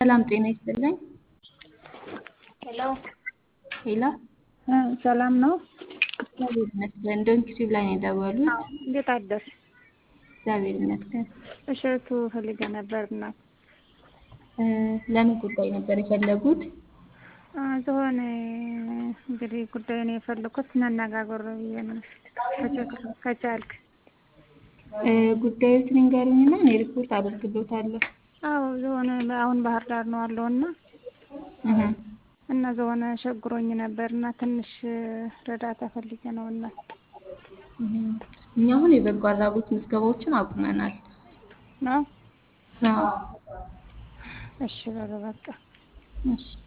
ሰላም ጤና ይስጥልኝ። ሄሎ ሄሎ እ ሰላም ነው? እግዚአብሔር ይመስገን። ዶንኪ ቲዩብ ላይ ነው የደወሉት? አዎ። እንዴት አደርሽ? እግዚአብሔር ይመስገን። እሸቱ ፈልጌ ነበር እናት። እ ለምን ጉዳይ ነበር የፈለጉት? እ ዝሆነ እንግዲህ ጉዳይ ነው የፈለኩት መነጋገር ብዬ ነው ከቻልክ ከቻልክ እ ጉዳዮትን ይንገሩኝና እኔ ሪፖርት አደርግሎታለሁ። አዎ ዝሆነ አሁን ባህር ዳር ነው ያለው እና እህ እና ዝሆነ ቸግሮኝ ነበር እና ትንሽ ረዳታ ፈልጌ ነው እና እህ እኛ አሁን የበጎ አድራጎት ምዝገባዎችን አቁመናል። ነው አዎ እሺ በሉ በቃ እሺ